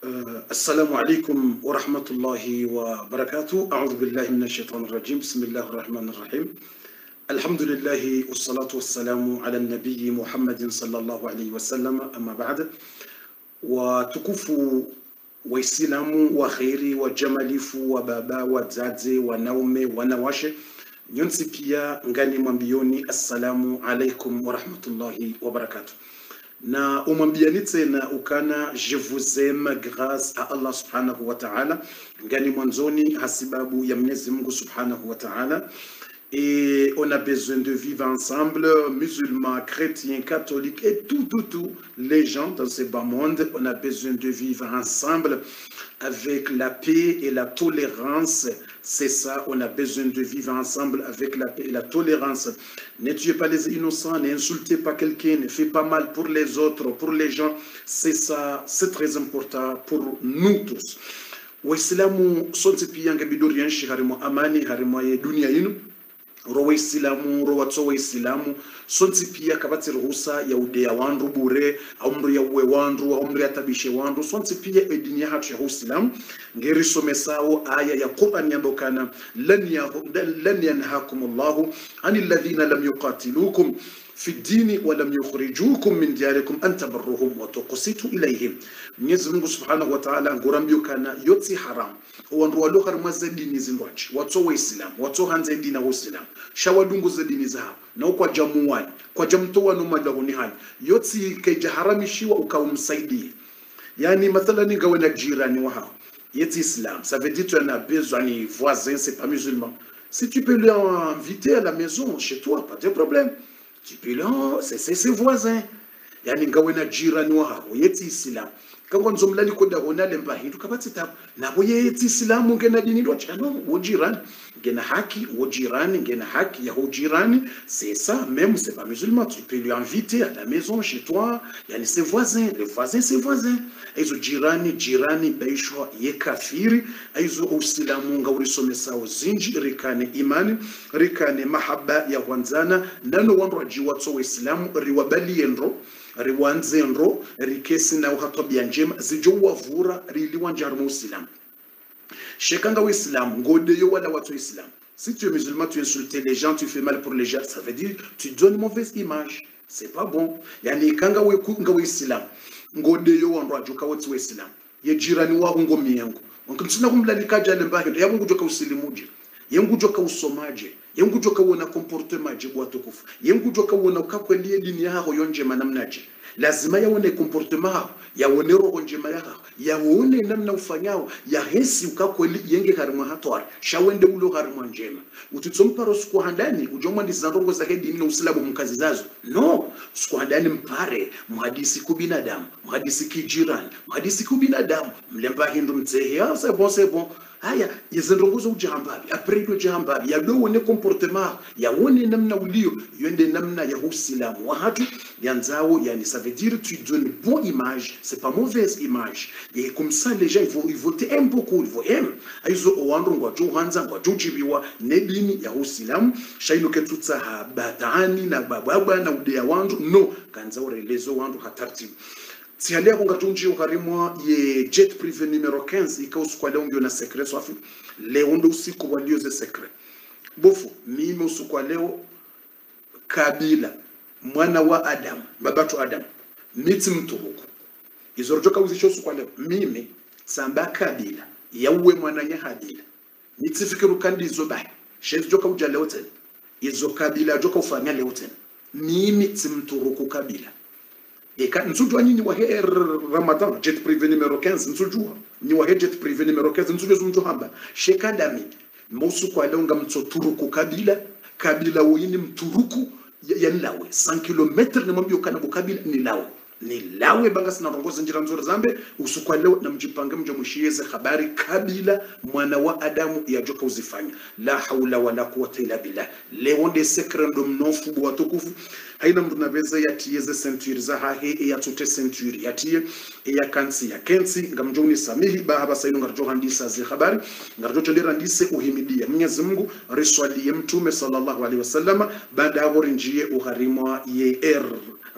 Uh, assalamu alaikum warahmatullahi wabarakatuh audhu billahi min ashaitani rajim bismillahi rahmani rahim alhamdulillahi wassalatu wassalamu ala nabiyi muhammadin sallallahu alaihi wasallam amma baad watukufu waislamu wa kheri wajamalifu wa baba wazazi wanaume wanawashe nyonsi pia ngani mwambioni assalamu alaikum warahmatullahi wabarakatuh na umwambiani tena ukana je vous aime grâce à Allah subhanahu wa ta'ala ngani mwanzoni hasibabu ya Mwenyezi Mungu subhanahu wa ta'ala et on a besoin de vivre ensemble, musulmans, chrétiens, catholiques et tout, tout, tout, les gens dans ce bas monde, on a besoin de vivre ensemble avec la paix et la tolérance. C'est ça, on a besoin de vivre ensemble avec la paix et la tolérance. Ne tuez pas les innocents, n'insultez pas quelqu'un, ne faites pas mal pour les autres, pour les gens. C'est ça, c'est très important pour nous tous. waislamu sote pia ngebidori yanshi harimo amani harimo ye dunia yinu ro waislamu ro watso waislamu sonsi pia kabatsi ruhusa ya udeya wandu bure aumri ya uwe wandu aumri ya tabishe wandu sonsi pia edini ya hatu ya uislamu ngeri somesawo aya ya Qur'an yambokana lan ya lan yanhakum Allahu anil ladhina lam yuqatilukum fi dini wa lam yukhrijukum min diyarikum an tabarruhum wa tuqsitu ilayhim Mwenyezi Mungu Subhanahu wa Ta'ala ngurambiyukana yotsi haram wandu walokar maze dini zindwachi watso waislamu watso hanze dini na waislamu shawadunguze dini zao na kwa jamuwani kwa jamtowa no madahuni hani yotsi kaijaharamishiwa ukaumsaidie yani mathalan ngawe na jirani wa hao yeti islam ça veut dire tu en as besoin ni voisin c'est pas musulman si tu peux l'inviter à la maison chez toi pas de problème tu peux le c'est c'est ses voisins yani ngawe na jirani wa hao yeti islam kangwa nzomlali koda hona lemba hindu kabatsi tabu nabo yeti islamu ngena dini ndo chano wo jirani ngena haki wo jirani ngena haki ya wo jirani c'est ça même c'est pas musulman tu peux lui inviter à la maison chez toi yani ses voisins les voisins ses voisins aizo jirani jirani baishwa ye kafiri aizo uislamu ngaurisomesa uzinji rikane imani rikane mahaba ya wanzana ndano wandu wajiwatso waislamu riwabalie ndo riwanze ndo rikesi na uhatobia njema zijo wavura riliwa njaru muislamu shekanga waislamu ngodeyo wala watu waislamu si tu es musulman tu insultes les gens tu fais mal pour les gens ça veut dire tu donnes une mauvaise image c'est pas bon yani kanga we kunga waislamu ngodeyo wandu ajuka watu waislamu ye jirani wako ngomi yangu wankamsina kumlalika jale mbake yabo ngujoka usilimuje yengujoka usomaje yengujoka wona comportement je bwa tukufu yengujoka wona ukakwelie dini yako yonjema namnaje lazima yaone comportement yako yaone roho njema yako yaone namna ufanyao yahesi ukakweli yenge harimwa hatwara shawende ulo harimwa njema utitsomparo siku handani ujomwa ndi zanrongo za hedini na usilabu mkazi zazo no siku handani mpare mhadisi ku binadamu mhadisi kijirani mhadisi ku binadamu mlemba hindu mtsehe ah c'est bon c'est bon haya yazendrongozo ujahambabi apredwe jahambabi yadowone comportement yawone namna ulio yende namna ya usilamu wa hatu yanzao yani ça veut dire tu donnes bonne image c'est pas mauvaise image et comme ça les gens ils vont ils vont t'aimer beaucoup ils vont aimer aizo owandu ngwajo hanza ngwajo chibiwa nedini ya usilamu shaino ketutsa ha batani na bababa na udeya wandu no kanza urelezo wandu hatartibu sihalia kunga tunji ukarimwa ye jet privé numero 15 ikausukwa leo ndio na secret swafi leo ndo usiku walio ze secret bofu mimi usiku wa leo kabila mwana wa adam babatu adam miti mturuku izorojoka uzisho usiku wa leo mimi samba kabila yauwe mwana ya habila nitifikiru kandi izo bai shezi joka uja leo tena izo kabila joka ufanya leo tena mimi timturuku kabila eka nsujua nyinyi wa her ramadan jet privé numero 15 nsujua ni wa jet privé numero 15 nsujua zumjo hamba shekadami musu kwa leo ngamtso turuku kabila kabila woyini mturuku ya lawe 100 km ni mwambio kana bukabila ni lawe ni lawe banga sina rongoza njira nzuri zambe usukwa leo na mjipange mje mushieze habari kabila mwana wa adamu yajoka uzifanya la haula wala quwwata illa billah leo nde sekre ndo mnofu bwa tukufu haina mtu naveza yatiyeze century za hahe yatute century yatiye ya kansi ya kensi ngamjoni samihi ba haba saino ngarjo handisa zi habari ngarjo cholera ndise uhimidia Mwenyezi Mungu riswalie mtume sallallahu alaihi wasallama baada ya njie uharimwa ye er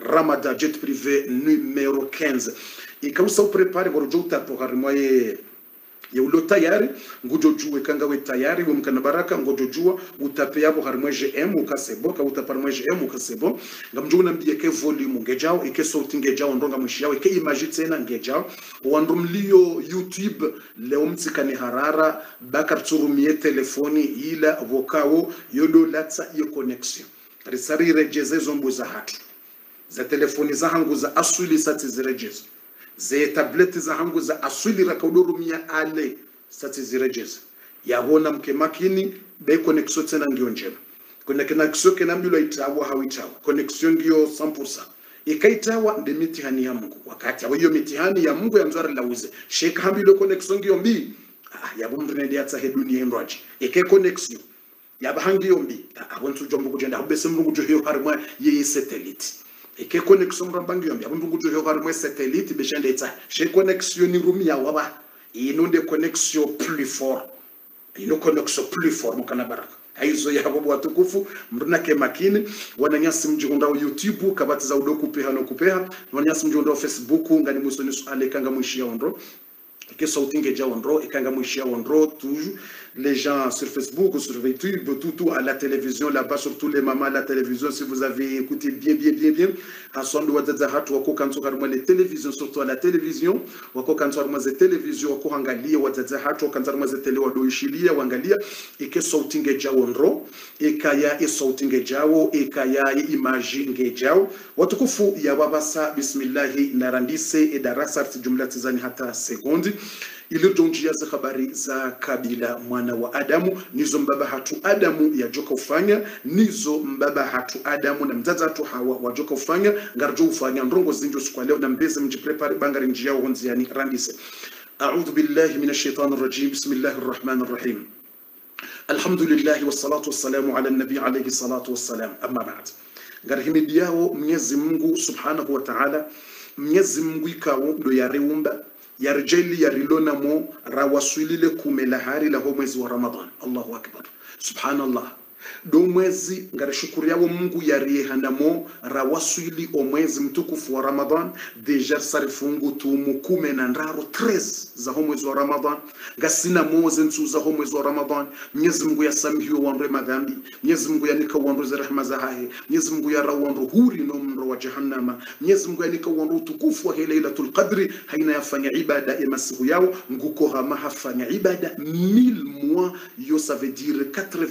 ramada jet privé numero 15 ikausa uprepare ngorojo utapo harimwaye yaulo tayari ngujojue kanga we tayari we mkana baraka ngojojua utape yabo harimwe gm ukasebo ka utaparmwe gm ukasebo ngamjuna mbiye ke volume ngejao ike sauti ngejao ndonga mwishi yao ike image tena ngejao wandumlio youtube leo mtsikani harara bakar turumie telefoni ila vokawo yodo latsa iyo connection risari rejeze zombo za hatu za telefoni za hangu za asuli sati zirejezo ze tableti za hangu za asuli rakaudorumia ale sati zirejeza yabona mke makini be connexion tena ndio njema kuna connexion kena mbilo itawa hawitawa connexion ndio 100% ikaitawa ndi mitihani ya Mungu wakati hiyo mitihani ya Mungu ya nzwara lauze sheka hambilo connexion ndio mbi ah yabo mtu nende yatsa he dunia endwaji ike connexion yaba hangi yombi abontu jombo kujenda habese mrungu jo hiyo harimwa ye satellite ike connexion rambangi yombi abontu ngujo hiyo harimwa satellite beshande itsa she connexion ni rumi ya waba ino nde connexion plus fort ino connexion plus fort mukana baraka aizo yabo watukufu mrunake makini wananyasi mjikundao youtube kabatiza udo kupeha no kupeha wananyasi mjikundao facebook ngani musoni ale kanga mwishia ondro ke sauti ngeja ondro ikanga mwishia ondro toujours les gens sur Facebook, sur YouTube, tout, tout à la télévision, là-bas, surtout les mamans à la télévision, si vous avez écouté bien, bien, bien, bien, à son doigt de zahat, wako kanso karuma les télévisions, surtout à la télévision, wako kanso karuma ze télévision, wako angalia wa zahat, wako kanso karuma ze tele wado ishilia, wangalia, ike sauti ngeja ondro, ikaya e sauti ngejao, ikaya e image ngejao, watukufu ya wabasa, bismillahi, narandise, e darasa, jumla tizani hata sekundi, ilirjonjia za habari za kabila mwana wa Adamu nizo mbaba hatu Adamu yajoka ufanya nizo mbaba hatu Adamu na mzaza hatu Hawa wajoka ufanya ngarjo ufanya ndongo zinjo siku leo na mbeze mjiprepare bangari njia honziani randise أعوذ بالله من الشيطان الرجيم بسم الله الرحمن الرحيم الحمد لله والصلاة والسلام على النبي عليه الصلاة والسلام أما بعد ngarihimidi yao Mwenyezi Mungu Subhanahu wa Ta'ala Mwenyezi Mungu ikawo ndo yareumba yarjeli yarilonamo rawaswilile kumela hari laho mwezi wa ramadan allahu akbar subhanallah do mwezi ngarishukuru yawo mungu yariyehanamo rawaswili o mwezi mtukufu wa ramadan deja sarifungu tumu kume na ndaro 13 za ho mwezi wa ramadan ngasina moze nsu za ho mwezi wa ramadan mwenyezi mungu yasamihiwe wandre madhambi mwenyezi mungu yanika wandre za rehema za hahe mwenyezi mungu yara wandre huri no mro wa jahannama mwenyezi mungu yanika wandre utukufu wa lailatul qadri haina yafanya ibada ya masiku yao nguko hama hafanya ibada 1000 mois yo ça veut dire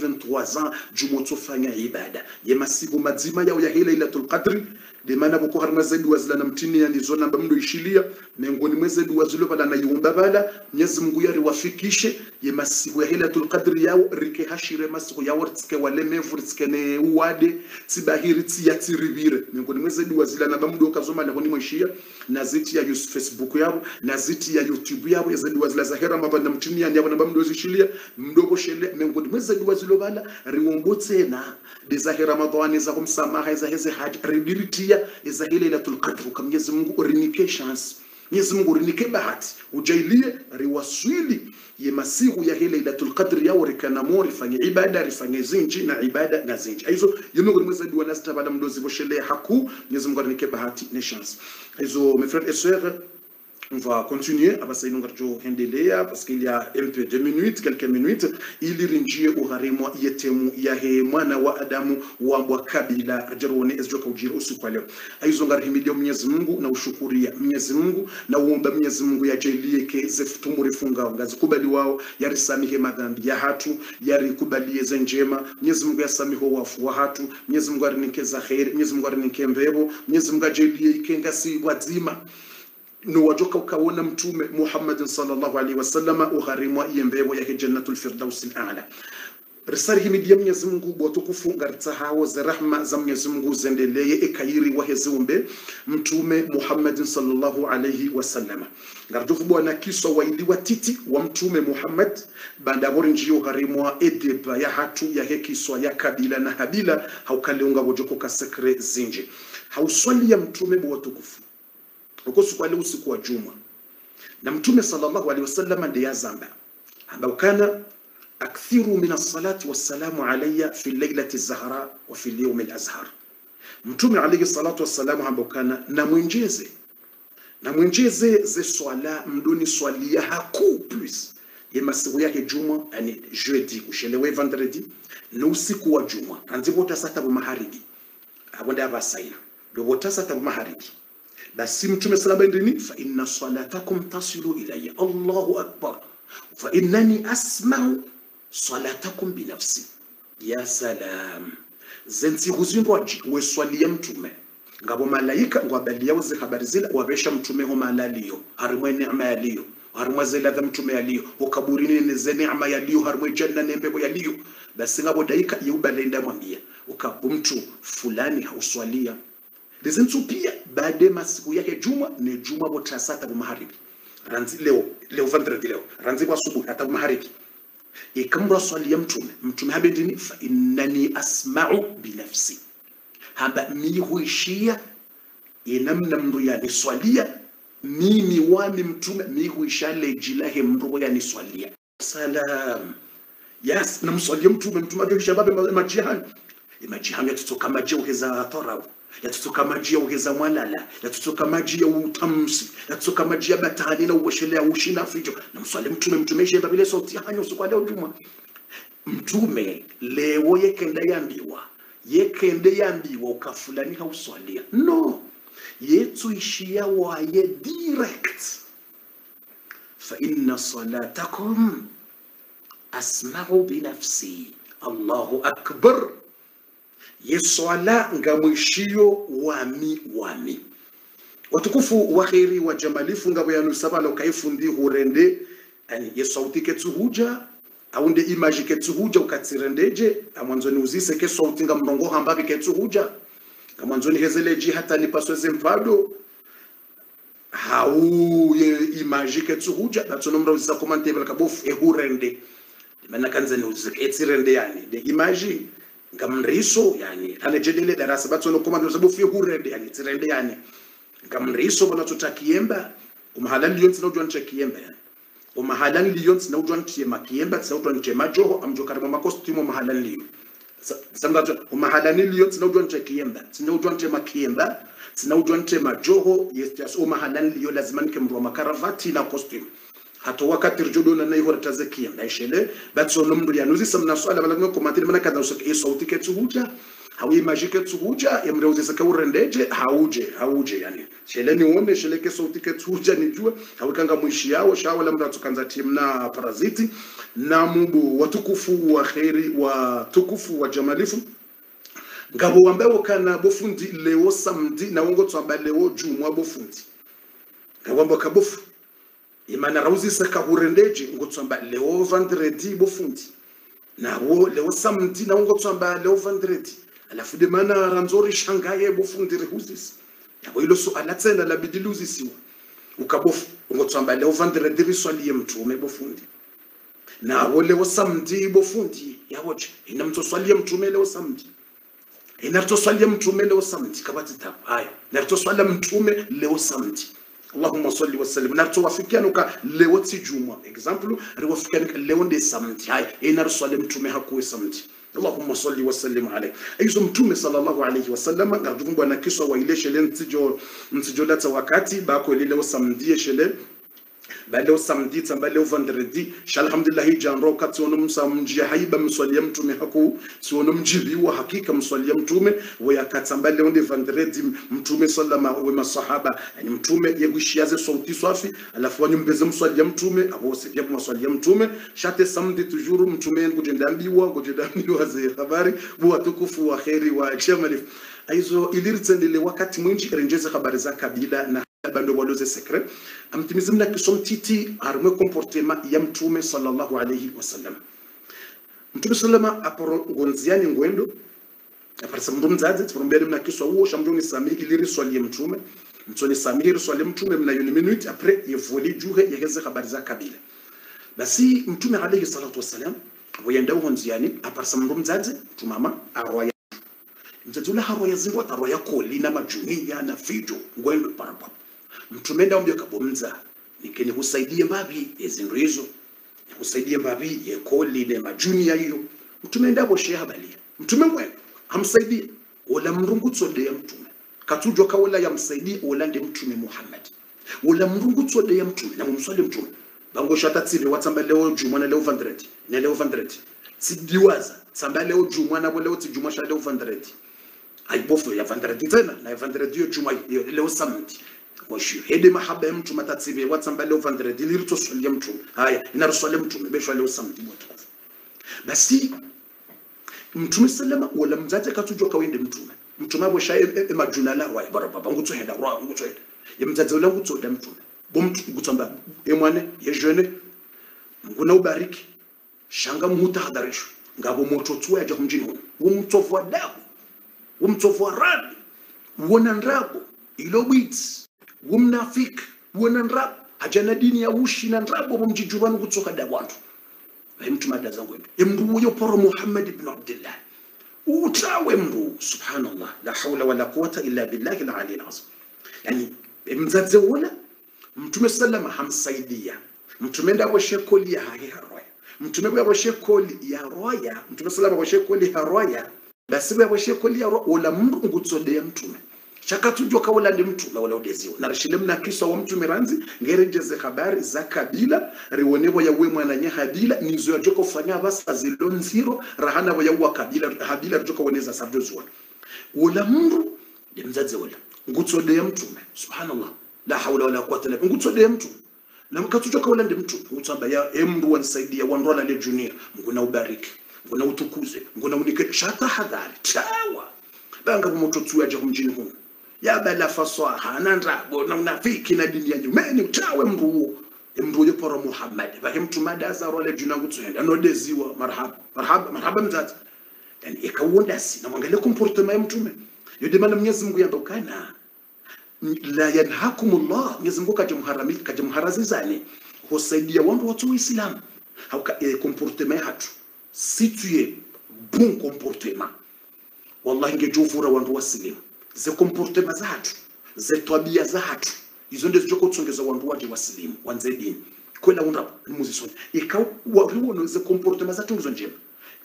83 ans jumotofanya ibada ya masiku mazima yao ya lailatul qadri de mana boko harma zaidi wazila na mtini ya nizo namba mdo ishilia miongoni mwe zaidi wazilo bala na yumba bala Mwenyezi Mungu yari wafikishe ye masiku ya Lailatul Qadr yao rike hashire masiku yao tske wale mevu tske ne uwade tibahiri tsi ya tiribire miongoni mwe zaidi wazila namba mdo kazoma na mwe ishia na ziti ya Yusuf Facebook yao na ziti ya YouTube yao ya zaidi wazila zahera mabanda mtini ya yao namba mdo zishilia mdogo shele miongoni mwe zaidi wazilo bala riwombotse na de zahera Ramadhani za kumsamaha za heze haji ridiritia za Lailatul Qadr kwa Mwenyezi Mungu urinike chance Mwenyezi Mungu urinike bahati ujailie riwaswili ye masiku ya Lailatul Qadr yao rikanamo rifanye ibada rifanye zinji na ibada na zinji hizo yumungu ni mwezi wa nasta bala mdozi boshele haku Mwenyezi Mungu urinike bahati ne chance hizo mes frères et sœurs on va continuer abasa inongarjo hendelea parce qu'il y a un peu de minutes quelques minutes ili rinjie uharimwa yetemu yahe mwana wa adamu wambwa kabila jarone ezjoka ujira usiku leo aizo ngarihimidia Mwenyezi Mungu na ushukuria Mwenyezi Mungu na uomba Mwenyezi Mungu yajalie ke zefutumuri funga ngazikubali wao yarisamihe madhambi ya hatu yarikubalie ze njema Mwenyezi Mungu yasamiho wafu wa hatu Mwenyezi Mungu arinike za khair Mwenyezi Mungu arinike mbebo Mwenyezi Mungu ajalie ikengasi wazima no wajoka ukawona mtume Muhammad sallallahu alaihi wasallam ugharimwa yembebo ya jannatul firdaus al-a'la risari himidia Mwenyezi Mungu bwatukufu ngaritsa hawo za rahma za Mwenyezi Mungu zendeleye ekayiri wa hezumbe mtume Muhammad sallallahu alaihi wasallam ngardufu bwana kiswa waili watiti wa mtume Muhammad banda bori njio gharimwa edeba ya hatu ya hekiswa ya kabila na habila haukaleunga wojoko kasekre zinji hauswali ya mtume bwatukufu uko siku ile usiku wa juma na mtume sallallahu alaihi wasallam ndiye azamba ambao kana akthiru min as-salati was-salamu alayya fi al-lailati az-zahra wa fi al-yawm al-azhar mtume alayhi salatu wassalam hambokana na mwenjeze na mwenjeze ze swala mdoni swalia haku plus ye masiku yake juma yani jeudi kushelewe vendredi na usiku wa juma anzibota sata bu maharibi abonda abasaina dobota sata bu maharibi basi mtume salama ndini fa inna salatakum tasilu ilayya allahu akbar fa innani asma'u salatakum binafsi ya salam zensi huzindwaji weswalia mtume ngabo malaika ngwabalia uze habari zile wabesha mtume ho malaliyo harimwe neema yaliyo harimwe zela za mtume yaliyo ukaburini ne ze neema yaliyo harimwe janna ne mbebo yaliyo basi ngabo daika yubalenda mwambia ukabu mtu fulani hauswalia lizintu pia baada masiku yake juma ne juma botasata bu maharibi ranzi leo leo vendredi leo ranzi kwa asubuhi hata bu maharibi ikamra swali ya mtume mtume habendini fa innani asma'u binafsi hamba mi huishia inamna mndu yaniswalia mimi wami mtume mi huisha lejilahe mndu yaniswalia salam yes namswalia mtume mtume ajohisha babe majihani imajihani yatutoka maji uheza tarau yatutoka maji ya uheza mwalala yatutoka maji ya utamsi yatutoka maji ya batani na uweshelea ushina fijo namswalia mtume mtume ishe babile sauti hanyo usiku wa leo juma mtume lewo yekenda yambiwa yekende yambiwa ukafulani hauswalia no yetuishia waye direct fa inna salatakum asma'u binafsi allahu akbar yeswala ngamwishio wami wami watukufu waheri wa jamalifu ngabo yanu sabalo kaifundi hurende ani yesauti ketsuhuja aunde imaji ketsuhuja ukatsirendeje amwanzoni uzise ke sauti nga mrongo hambabi ketsuhuja amwanzoni hezeleji hata nipasweze mpado hau ye imaji ketsuhuja datsono mra uzisa komante bel kabof e hurende mana kanzani uzike etsirende yani de imaji ngamriso yani anajedele darasa batsono komante sabof e hurende yani tsirende yani ngamriso bona tutakiemba umahalali yonsi na ujwa nchakiemba yani umahalani liyo tsina ujwa ntie makiemba tsina ujwa ntie majoho amjo karimo makostumo mahalani liyo samgato umahalani liyo tsina ujwa ntie kiemba tsina ujwa ntie makiemba tsina ujwa ntie majoho yes umahalani liyo lazima nike mrwa makaravati na costume hato wakati rjodo na nayi horata ze kiemba ishele batso nomdo ya nuzi samna swala bala ngoko matini mana kadha usake e sauti ke tsuhuja hawi majike tsuhuja emre uzi saka urendeje hauje hauje yani shele ni uone shele ke sauti ke tsuhuja ni jua hawi kanga mwishi yao shawa lamra tukanza tim na paraziti na mubu watukufu wa khairi wa tukufu wa jamalifu ngabo wambewo kana bofundi leo samedi na wongo tsamba leo jumwa bofundi ngabo kabofu imana rauzi saka hurendeje ngotsamba leo vendredi bofundi nawo leo samedi na wongo tsamba leo vendredi alafu de mana ranzori shangaye bofundire huzisi yabo ilo so alatsena la bidiluzisiwa ukabofu ngotsamba leo vendredi riswaliye mtume bofundi nawo leo samedi bofundi yawoje ina mtoswalia mtume leo samedi ina mtoswalia mtume leo samedi kabati tapo haya na mtoswalia mtume leo samedi Allahumma salli wa sallim na tuwafikianuka leo ti juma example riwafikianuka leo ndi samedi haya ina ruswali mtume hakuwe samedi Allahumma salli wa sallim alayhi aizo mtume sallallahu alayhi wa sallam ngajukumbwa na kiswa wa ile shele ntijo ntijo lata wakati bako ile leo samedi shele baleo samedi tsamba leo vendredi shalhamdulillah janro kati wono msa mjia haiba mswalia mtume haku si wono mjibi wa hakika mswalia mtume wa yakatamba leo ndi vendredi mtume sallama wa masahaba yani mtume yegushiaze sauti swafi alafu wanyumbeze mswalia mtume abo sipia mswalia mtume shate samedi toujours mtume ngujendambiwa ngujendambiwa ze habari wa tukufu wa khairi wa jamalif aizo iliritsendele wakati mwinji renjeze habari za kabila na bando waloze secret amtimizi mna kisom titi harumwe comportement ya mtume sallallahu alayhi wasallam mtume sallama aporo ngonziani ngwendo aparisa mndu mzazi tipombele mna kiswa uo shamjoni samiri iliri swali ya mtume mtoni samiri swali mtume mna yuni minute après yevoli juhe yaheze habari za kabila basi mtume alayhi salatu wasallam wayenda uho nziani aparisa mndu mzazi mtumama arwaya mzazi ule harwaya zingwa tarwaya koli na majunia na fijo ngwendo parapapa mtume ndaombyo kabomza nikeni husaidie mbabi ezinto hizo nikusaidie mbabi yekoli ne majunia hiyo mtume ndabo sheha balia mtume mwe hamsaidie ola mrungu tsode ya mtume katujwa kawala ya msaidi ola ndi mtume Muhammad ola mrungu tsode ya mtume na mumswali mtume bango shata tsile watsamba leo juma na leo vandredi na leo vandredi sidiwaza tsamba leo juma na leo tijuma sha leo vandredi aibofu ya vandredi tena na ya vandredi yo juma yo- leo samedi washu hede mahaba ya mtume tatsibe watsamba leo vandredi lirito swali ya mtume haya inaruswali mtume beshwa leo samedi botu basi mtume sallama wala mzazi akatujwa kawende mtume mtume abo sha emajuna la wa bara baba ngutso henda ro ngutso henda ye mzazi wala ngutso da mtume bo mtu gutsamba e mwane ye jeune nguna ubariki shanga muhuta hadarisho ngabo moto tuwa ya kumjini huno umtofu wa dabu umtofu wa rabi uona ndrabo ilo bwits umnafiki uona ndrabo hajana dini ya ushi na ndrabo bomjijubanu kutsoka da wantu mtu mada zangu emndu uyo poro Muhammad ibn Abdullah utawe mndu subhanallah la hawla wala quwata illa billahi al-ali al-azim yani mzaze wala mtume sallama hamsaidia mtume ndabo shekoli ya hahi haroya mtume bwa shekoli ya roya mtume sallama bwa shekoli ya roya basi bwa shekoli ya roya wala mndu ngutsode ya mtume shakatujwa kawala ndi mtume wala udeziwa na rishile mna kiswa wa mtume ranzi ngerejeze habari za kabila riwonevo ya we mwananye habila nizo ya joko fanya basa zilo nziro rahana wa ya wa kabila habila joko weneza sabjo zuwa wala mndu ndi mzazi wala ngutsode ya mtume subhanallah la hawla wala quwwata illa billah ngutsode ya mtume na mkatujwa kawala ndi mtume ngutsamba ya emndu wanisaidia wanrola le junior nguna ubariki nguna utukuze nguna unike shata hadhari tawa banga kumoto ya jahu mjini huno yabala faswaha na ndrabo na unafiki na dini ya nyumeni utawe mndu huo mndu huyo poro Muhammad baki mtu madaza role juna ngutsuenda nodeziwa marhaba marhaba marhaba mzazi yani ikawunda si na mwangalie comportement ya mtume yode maana Mwenyezi Mungu yamba kana la yanhakumullah Mwenyezi Mungu kajamharami kajamharazizani husaidia wandu watu wa Islam hauka e, comportement hatu si tu es bon comportement wallahi ngejuvura wandu wasilimu ze comportement za hatu ze tabia za hatu izo ndizo zoko tsongeza wandu waje wasilimu wanze dini kwela unda muzisoni ikaw wariwono ze comportement za tungizo njema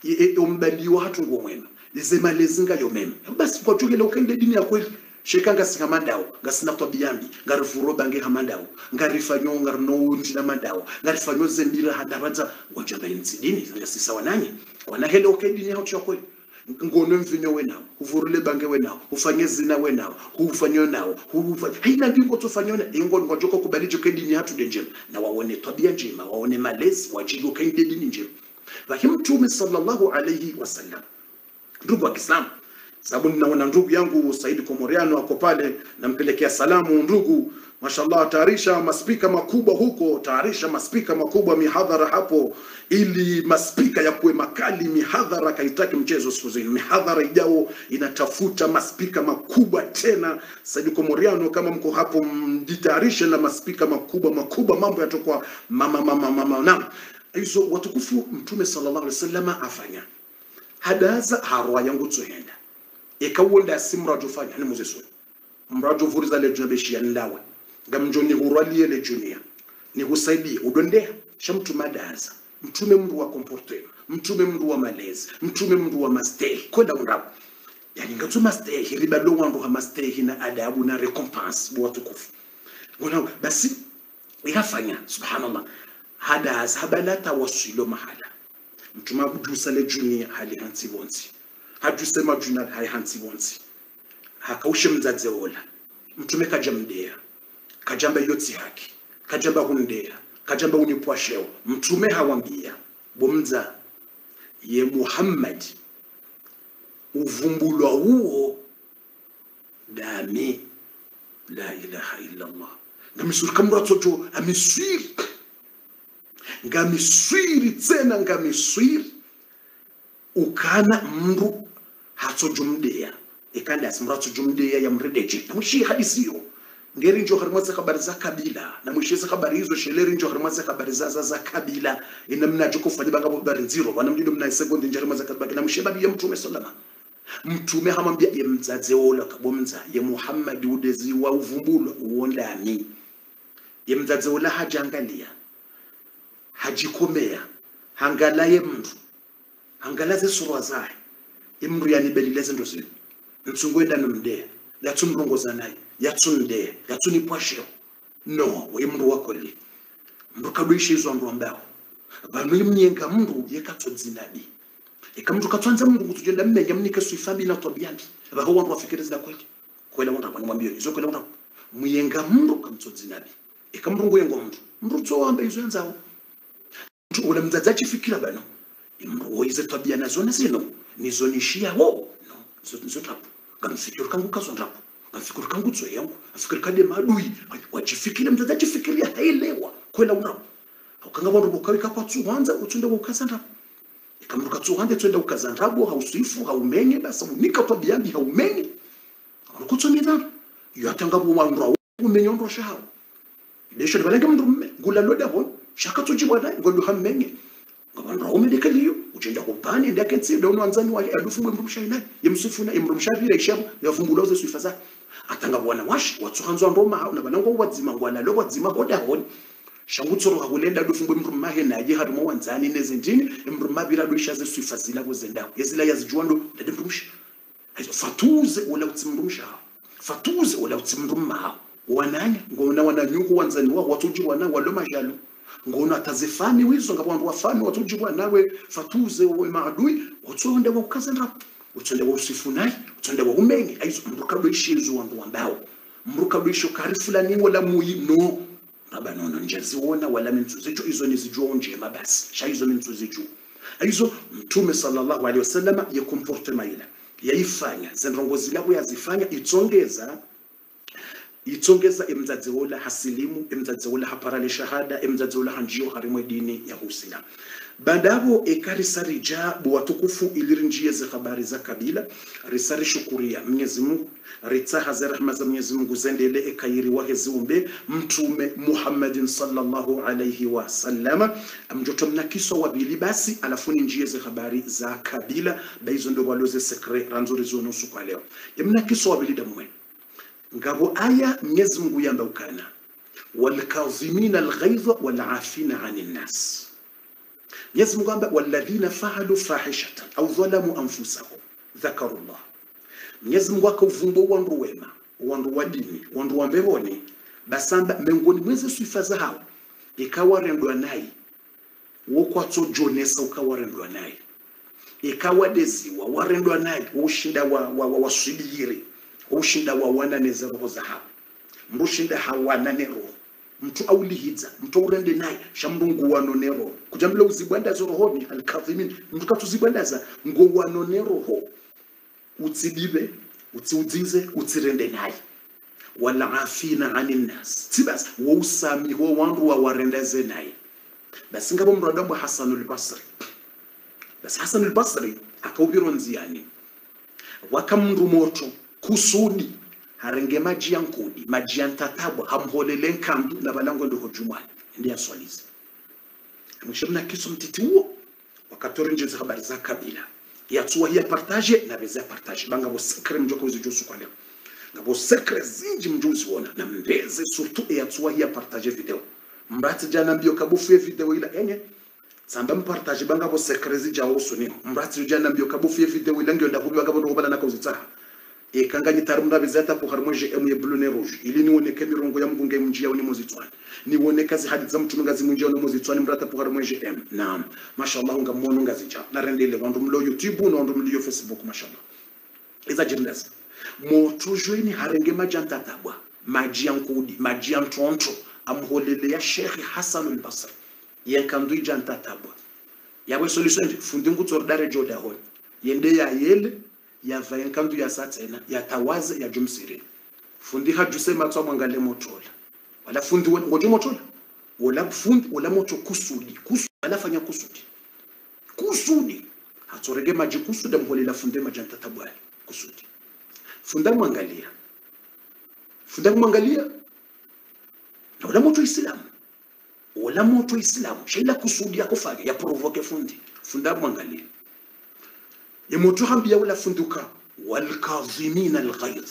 ombaliwa hatu ngo mwema ze malezi ngayo mema basi kwa tukile ukaende dini ya kweli sheka ngasinga mandawo ngasina tabia mbi ngarifuro bange hamandawo ngarifanyo ngarino ndina mandawo ngarifanyo zembira hadaradza wajamba insidini ngasisa wananye wana hele okay dini yao cha kweli ngono mvinyo wenawo uvurule bange wenawo ufanye zina wenawo hufanyo nawo hufanye haina ndingo tufanyona ingo ngojoko kubalijo kedini hatu denjema na waone tabia njema waone malezi wajigo kainde dini njema lakini mtume sallallahu alayhi wasallam ndugu wa Kiislamu sababu ninaona ndugu yangu Saidi Komoriano ako pale nampelekea salamu ndugu mashallah tayarisha maspika makubwa huko tayarisha maspika makubwa mihadhara hapo ili maspika yakuwe makali mihadhara kaitaki mchezo siku zini mihadhara ijao inatafuta maspika makubwa tena Saidi Komoriano kama mko hapo mjitayarishe na maspika makubwa makubwa mambo yatakuwa mama mama mama na hizo watukufu mtume sallallahu alaihi wasallam afanya hadaza harwa yangu tsohenda ikawunda simrajo fanya ni muzeso mrajo vuriza le junabe shi yanlawe ngamjo ni hurwalie le junia ni husaidie udondea shamtu madaza mtume mndu wa comportement mtume mndu wa malezi mtume mndu wa mastehi koda undapo yani ngatu mastehi riba lo wandu ha mastehi na adabu na recompense bo watukufu ngona basi ikafanya subhanallah hadaza habalata wasilo mahala mtume abudusa le junia hali hansi bonsi hajusema juna hai hansi bonsi hakaushe mzadze ola mtume kaja mdea kajamba yotsi haki kajamba hundea kajamba unipwasheo mtume hawambia bomza ye Muhammad uvumbulwa huo dami la ilaha illa Allah ngamisuri kamratsojo amiswiri ngamiswiri tsena ngamiswiri ukana mndu hatsojumdeya ikanda asimratsojumdeya yamredeje namwishi hadisiyo ngeri njo harimwaze habari za kabila na mwishize habari hizo sheleri njo harimwaze habari za za, za kabila ina mnajo kufanya banga habari nziro wana mjido mna sekondi njari mwaze kabila na mwishiba ya mtume sallama mtume hamwambia ye mzaze ola kabomza ye Muhammad udezi wa uvumbulo uondani ye mzaze ola hajangalia hajikomea hangalaye mndu angalaze surwa zaye imndu yanibelile zinto zino ntsungwenda nomdea yatsumrongoza naye yatsumdea yatsunipwasheo no we mndu wakoli mndu kadwisha izo andu ambao vanu imnyenga mndu yekatsodzinadi ika mndu katswanza mndu kutujenda mmenya mnike suifambi na tobiambi vaho wandu wafikirizida kweli kwela wandu apani mwambio izo kwela wandu muyenga mndu kamtsodzinabi ika mndu nguyenga mndu mndu tsowamba izo yanzawo mndu ula mdzadza achifikira bano mndu woize tabia nazo nazino nizonishiyavo no zo zo tapo kamfikiro kangu kazo ndapo kamfikiro kangu tso yangu afikiri kade madui wachifikira mdzadza achifikiria hailewa kwela unapo ukanga vandu vokawika kwatsuhwanza utsonda kukaza ndapo ikamndu katsuhwanza tsonda kukaza ndabo hausifu haumenye basa unika tabiyambi haumenye unokutsomidana yatanga kuwandu umenya ndosha hawo lesho balenge mndu mme ngula loda hon shaka tsoji bwana ngondo hammenye ngabantu awumeleka liyo ujenda kubhani ndaketsi dono anzani wa alufu mwe mrumsha ina yemsufuna imrumsha vile ishabo yavumbula uze suifaza atanga bwana washi watsuhanzwa ndoma na banango wadzima ngwana lo wadzima boda hon shangutsoro hakulenda alufu mwe mrumma he naye harimo wanzani nezindini imrumma bila dwisha ze suifazila kuzenda yezila yazijwando ndade mrumsha hayo fatuze wala utsimrumsha fatuze wala utsimrumma wananya ngona wananyuku wanzani wao watuji wana walo majalo ngona atazifani wizo ngabantu wafani watuji wanawe fatuze we maadui utsonde wa ukazenda utsonde wa usifunai utsonde wa umenye aizo mruka do ishizo wandu ambao mruka do isho kari fulani wala muyi no raba nono njaziona wala mintu zicho izo nizijua njema basi sha izo mintu zicho aizo mtume sallallahu alaihi wasallam ya comportement ila yaifanya zendrongozi labo yazifanya itsongeza itsongeza emdzadzewola hasilimu emdzadzewola haparale shahada emdzadzewola hanjio harimwe dini ya huislam bandavo ekarisa rija buwatukufu iliri njia za habari za kabila risari shukuria mwenyezi mungu ritsaha za rahma za mwenyezi mungu zendele ekairi wahe ziumbe mtume muhammadin sallallahu alaihi wasallama mjoto mnakiso wabili basi alafuni njia za habari za kabila baizo ndo waloze sekre ranzuri zonusu kwa leo mnakiso wabili damwenu ngabo aya mwenyezi mungu yamba ukana walkazimina alghaidha walafina ani nnas mwenyezi mungu amba walladhina faalu fahishatan au dhalamu anfusahum dhakaru llah mwenyezi mungu akauvumba wandu wema wandu wa dini wandu wa mbevoni basamba miongoni mweze sifa zao ikawarendwa naye wokwatsojonesa ukawarendwa naye ikawadeziwa warendwa naye ushinda wa, wa, wa, waswibiri ushinda wawananeze roho zahao mrushinda hawanane roho mtu aulihidza mtu aurende naye shamrunguwano ne roho kujambila uzibwandaza rohoni alkadhimin mtu katuzibwandaza ngowano ne roho utsidive utsiudzize utsirende naye walafina ani nnas tibas wousami wo wandu wawarendeze naye basi ngabo mradambo hasanul basri basi hasanul basri akaubirwa nziani wakamndu moto kusudi harenge maji ya nkudi maji ya ntatabwa hamholele nkandu na balango ndo hojumani ndi aswalize mwishamna kiso mtiti huo wakatori njenzi habari za kabila yatsuwa hiya partage na beza partage banga bo sekre mjoko wizo josu kwa leo ngabo sekre zinji mjuzi wona na mbeze surtout yatsuwa hiya partage video mbati jana mbio kabufu ya video ila enye samba mpartage banga bo sekre zinja usuni mbati jana mbio kabufu ya video ila ngyo ndakubi banga bo bala nakawzitsaha ekanganye tarumda bizata po harimo je emu blue ne rouge ili niwoneke mirongo ya mbunge mjia ni muzitswana niwoneka zi hadi za mtume ngazi mjia ni muzitswana mrata po harimo je em naam mashallah nga mono ngazi cha na rendele wandu mlo youtube na wandu mlo facebook mashallah iza jindas moto jweni harenge majanta tabwa maji yankudi maji yantonto amholele ya sheikh hasan al-basri yankandu janta tabwa yawe solution fundi ngutsordare joda hon yende ya yele yava yankandu yasatsena yatawaze yajumsire fundi hajusema tswa mwangale motola wala fundi ngojo motola wala fundi wala moto kusudi kusudi wala fanya kusudi kusudi hatsorege maji kusudi mholela funde majanta tabwali kusudi funda mwangalia funda mwangalia na wala moto islamu wala moto islamu shaila kusudi yakufanya ya provoke fundi funda mwangalia yemoto hambia wala funduka walkazimina alghaidh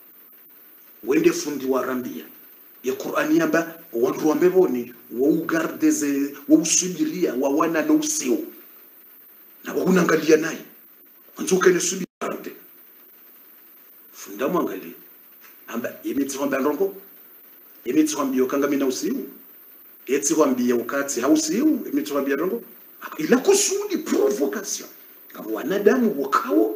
wende fundi warambia ya qur'ani yamba wandu wambevoni waugardeze wausubiria wawana na usio na waunangalia naye wanzuka ne subiarde funda mwangalie amba yemitsihwamba ndongo yemitsihwambia ukanga mina usiu yetsihwambia ukatsi hausiu yemitsihwambia ndongo ila kusudi provocation ngabo wanadamu wakawo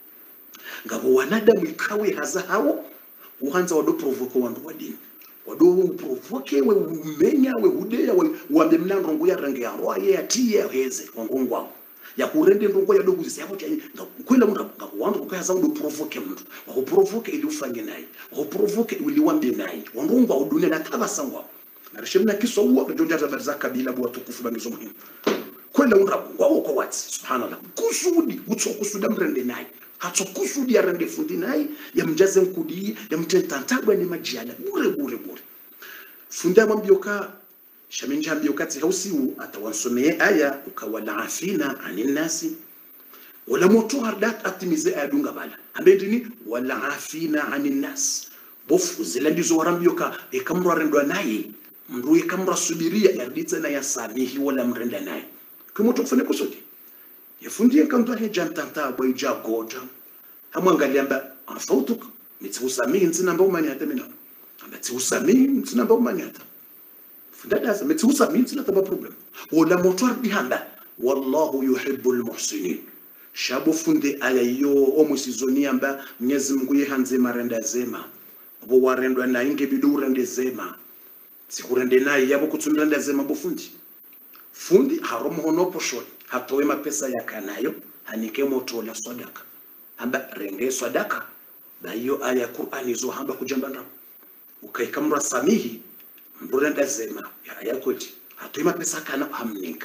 ngabo wanadamu ikawe haza hawo uhanza wado provoke wandu wadini wado provoke we umenya we hudeya we wambe mna ndongo ya rangi ya roa ye atiye heze wangongwao ya kurende ndongo ya dogu zisabo cha kwela munda wandu kukaza ndo provoke mtu wa provoke ili ufange naye wa provoke ili wambe naye wangongwa udune na tabasangwa na rishemna kiswa uwa kujonja habari za kabila bwa tukufu bangizo muhimu kwela unda ngwawo kwa wati subhanallah kusudi utso kusuda mrende naye hatso kusudi arende fundi naye yamjaze nkudi yamtentantabwa ni majiala bure bure bure funda mwambioka shamenja ambioka tsi hausiu atawansomeye aya ukawala afina anin nasi wala moto hardat atimize ayadunga bala ambendini wala afina anin nas bofu zila ndizo warambioka ekamro arendwa naye mru ekamro subiria yarditsa na yasamihi wala mrenda naye kumoto kufanya kusudi yafundie kanto he jantanta boy jagoja hamwangalia amba afautuka mitsusamii ntsina mba umani hata mina amba tsusamii ntsina mba umani hata fundadaza mitsusamii ntsina taba problem wala moto ardihanda wallahu yuhibbu almuhsinin shabo funde aya yo omwisizoni amba mwenyezi Mungu yehanze marenda zema bo warendwa na inge bidu urende zema sikurende naye yabo kutsundanda zema bofundi fundi haromo hono poshoni hatowe mapesa yakanayo hanike moto la sadaka amba renge sadaka bayo aya Qur'ani zo hamba kujambanda ukaikamra samihi mburenda zema ya aya koti hatowe mapesa kana hamninka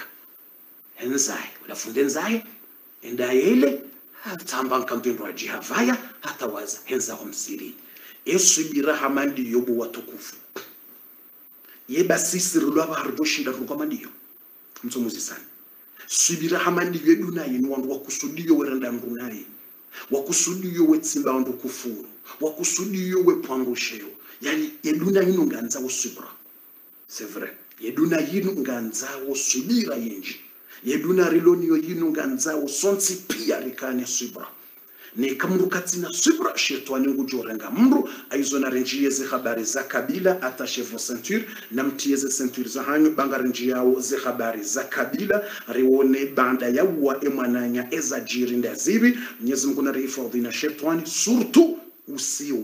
henzai ulafunde nzai enda yele hatamba nkampindwa jihavaya hatawaza henza homsiri esubira hamandi yobu watukufu yeba sisiri lwaba hariboshinda rukamandiyo mtsomuzi sana subira hamandi yedu naye ni wandu wakusudiyo werenda ndu naye wakusudiyo wetsimba wandu kufuru wakusudiyo wepwangusheo yani yeduna yinu nganza usubira c'est vrai yeduna yinu nganza usubira yinji yeduna riloniyo yinu nganza usonsi pia rikane subira ni kamru katsina subra shetani ngujorenga mru aizona renjiyeze habari za kabila atashevo ceinture na mtiyeze ceinture za hanyu banga renjiyao ze habari za kabila rione banda yawa emwananya eza jirinda zibi mwenyezi mungu narihifadhi na shetani surtu usiu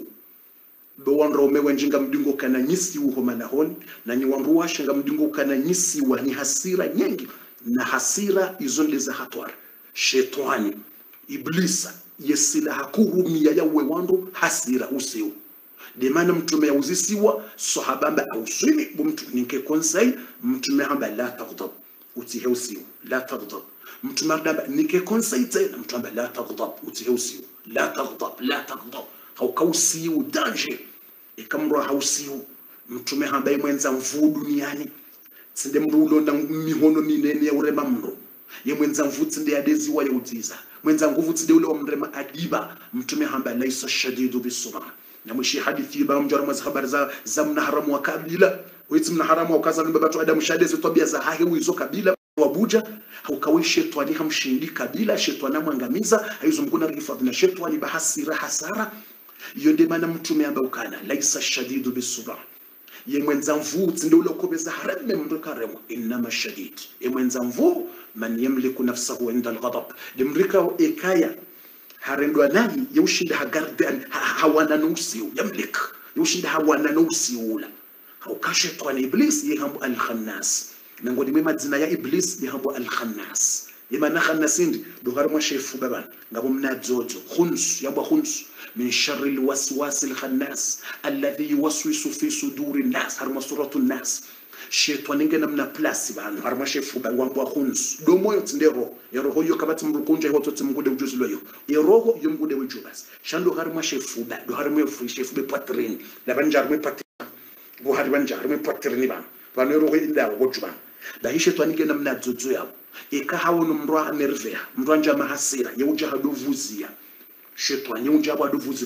bewandrome wenjinga mdingo kana nyisi uho manahoni na nyiwandu washenga mdingo kana nyisi wa ni hasira nyengi na hasira izo ndeza hatwara shetani iblisa yesilaha kurumia yawe wandu hasira usiu demana mtume yauzisiwa sahabamba auswili bumtu ninke konsei mtume hamba la taghdab utihe usiu la taghdab mtume hamba ninke konsei tena mtume hamba la taghdab utihe usiu la taghdab la taghdab haukausiu danger ikamra hausiu mtume hamba imwenza mvuu duniani tsinde mndu ulonda mihono minene ya urema mndu yemwenza mvuu tsinde yadeziwa yaudziza mwenza nguvu tside ule wa mrema adiba mtume hamba laisa shadidu bisura na mwishi hadithi ba mjara mwazi habari za za mnaharamu wa kabila witsi mnaharamu wa kaza namba batu adamu shadezi tabia za hahe wizo kabila wabuja haukawi shetani hamshindi kabila shetani amwangamiza aizo mkuna rifadhi na shetani bahasira hasara iyo ndi maana mtume amba ukana laisa shadidu bisura ye mwenza mvuu tsinde ule ukobeza hareme mndu karemwa innama shadid ye mwenza mvuu man yamliku nafsahu inda alghadab limrika ekaya harendwa nani yaushinda hagardan hawana nusiu yamlik yaushinda hawana nusiula haukashetwa iblis yehambu alkhannas nangoni mwe madzina ya iblis yehambu alkhannas imana khannasindi dogar mwa shefu baban ngabo mnadzodzo khuns yamba khuns min sharri alwaswas alkhannas alladhi yuwaswisu fi suduri الناس harma suratu الناس shetani ngena mna place bantu harma shefu bangwambwa khuns do moyo tsindero eroho yo kabati mrukunja ho totsi mungude ujuzi loyo eroho yo mungude ujubas shando harma shefu ba do harma fu shefu be patrin la banjar me patrin bo har banjar me patrin ban ban eroho inda go juba da hi shetani ngena mna dzudzu yabo eka hawono mndu anervea mndu anja mahasira yeuja hadovuzia shetani yeuja badovuzia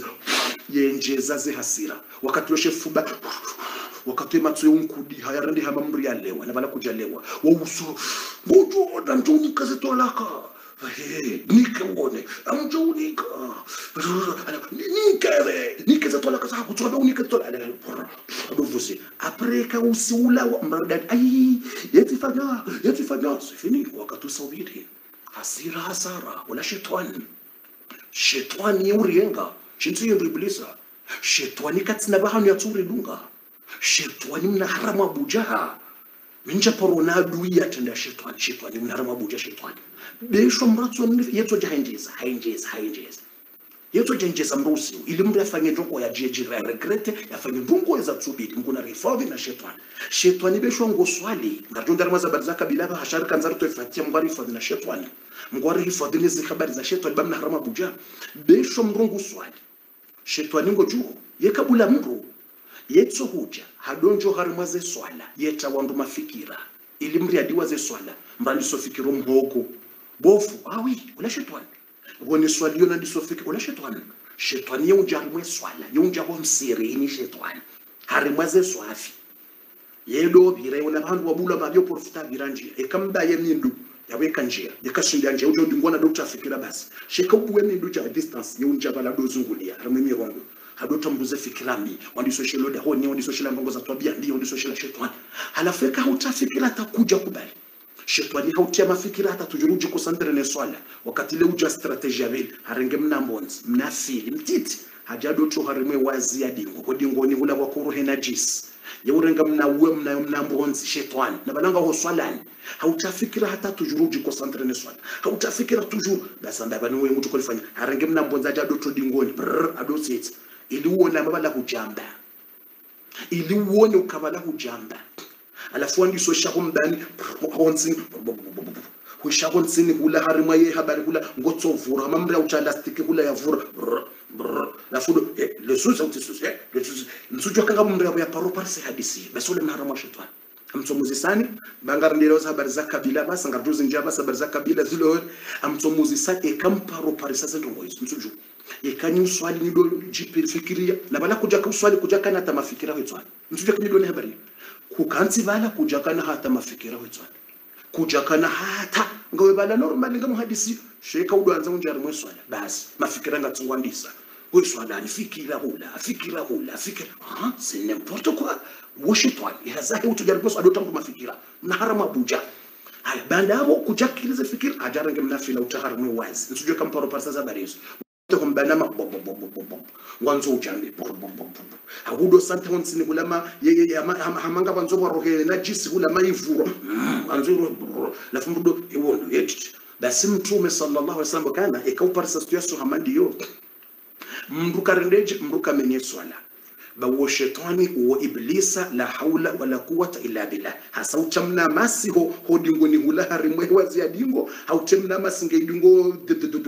yenjeza ze hasira wakati lo shefu ba wakati matso yonkudi hayarandi hama mri yalewa na bala kujalewa wauso ngojo da ntoni kaze tolaka nike uone amjo unika nikere nikeze tola kaza kutola unike tola adovusi apreka usiula mradad ai yetifanya yetifanya sifini wakati usawiri hasira hasara wala shetani shetani urienga shintu yendribilisa shetani katsina bahanu yatsuri dunga shetani mna haramu abujaha minja porona adui yatenda shetani shetani mna haramu abuja shetani besho mratso yetso jahenjeza hayenjeza hayenjeza yetso jenjeza mrusi ili mndu afanye ndongo ya jeje ya regrete yafanye ndongo za tsubiri mkuna rifadhi na shetani shetani besho ngoswali ngarjonda ramaza badza kabila ba hashar kanzar to fatia mngwari fadhi na shetani mngwari hifadhi ni habari za shetani bamna harama buja besho mrungu swali shetani ngo juu yekabula mndu yetso huja hadonjo harimaze swala yeta wandu mafikira ili mri adiwaze swala mbali sofikiro mhogo bofu awi ula shetani woni swali yona ndisofika ula shetani shetani yeunja harimwe swala yeunja ho msirini shetani harimwaze swafi yedo bire una bandu wabula mabyo profita biranje ekamba ye mindu yaweka njia yakashinda njia ujo ndingona dokta fikira basi sheka ubuwe mindu cha distance yeunja bala dozungulia harimwe mirongo hadotambuze fikirami wandisoshelode da honi wandisoshela mbongo za twabia ndio wandisoshela shetani halafu eka hautafikira atakuja kubali shetani hautia mafikira hata tujuruji kusantere ne swala wakati le uja strategia vile harenge mna mbonzi mna fili mtiti hajado to harimwe wazi ya dingo ko dingo ni hula kwa kuru henajis yaurenga mna uwe mna mna mbonzi shetani na balanga ho swalani hautafikira hata tujuruji kusantere ne swala hautafikira tujuru basi ndaba ni wewe mtu kulifanya harenge mna mbonzi hajado to dingoni brr adositi ili uone amabala hujamba ili uone ukabala hujamba alafu andiswe shaho mdani honsini huishaho nsini hula harima ye habari hula ngotsovura mamri auchalastiki hula yavura lafu lesuza uti suza lesuza nsujo kanga mumri abo ya paro parse hadisi basi ule mhara mwa shetani amtsomuzisani bangarindira habari za kabila basa ngarduzi njaba habari za kabila zilo amtsomuzisani ekamparo parisa zendongo hizo nsujo ikani uswali nido jipi fikiria na bala kuja ka uswali kuja kana hata mafikira wetswali nsujo kinido ne habari kukansi bala kuja kana hata mafikira wetswali kuja kana hata ngawe bala normal ngamu hadisi sheka udwanza unjari mweswala basi mafikira ngatsungwandisa weswala alifikira hula afikira hula afikira ah c'est n'importe quoi woshitwali yazahi utujari kwa swala utambu mafikira na harama abuja haya banda hapo kuja kilize fikira ajarange mnafila utaharamwe wazi nsujue kamparo parsa za barizo kumbanama ngwanzo ujambe ahudo santa honsini kulama hamanga banzo barohe na jisi kulama ivuro anzo lafu mbudo iwondo yetiti basi mtume sallallahu alaihi wasallam kana ekauparisa situyaso hamandiyo mndu karendeje mndu kamenye swala bawo shetani wo iblisa la haula wala quwata illa billah hasa utamna masi ho hodingo ni hula harimwe wazi ya dingo hautemna masi ngeidingo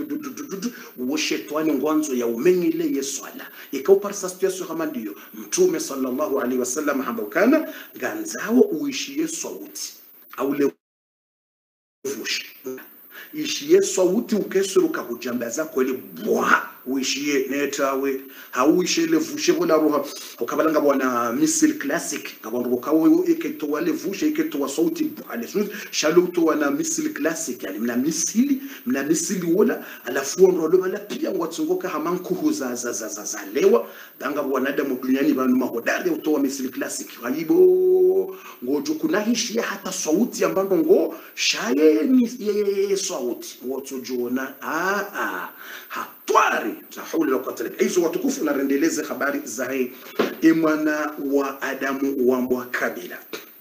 wo shetani ngwanzo ya umenyile yeswala ikauparsa situation kama ndiyo mtume sallallahu alaihi wasallam hamba kana ganzao uishie sauti au le vushi ishie sauti ukeseruka kujambaza kweli bwa uishie netawe hauishe ile vushe bona roha ukabalanga bwana missile classic ngabona ukawo iketoa ile vushe iketoa sauti bwale shalo to na missile classic yani mna missile mna missile wala alafu ndo lo bala pia ngwatsungoka hamanku za za za za, za lewa banga wanadamu duniani banu mahodari utoa missile classic halibo ngojo kuna hishia hata sauti ambayo ngo shaye ni ye sauti ngotujona a a hatwari la haula wala quwwata illa billah hizo watukufu na rendeleze habari za hii mwana wa adamu wa mbwa kabila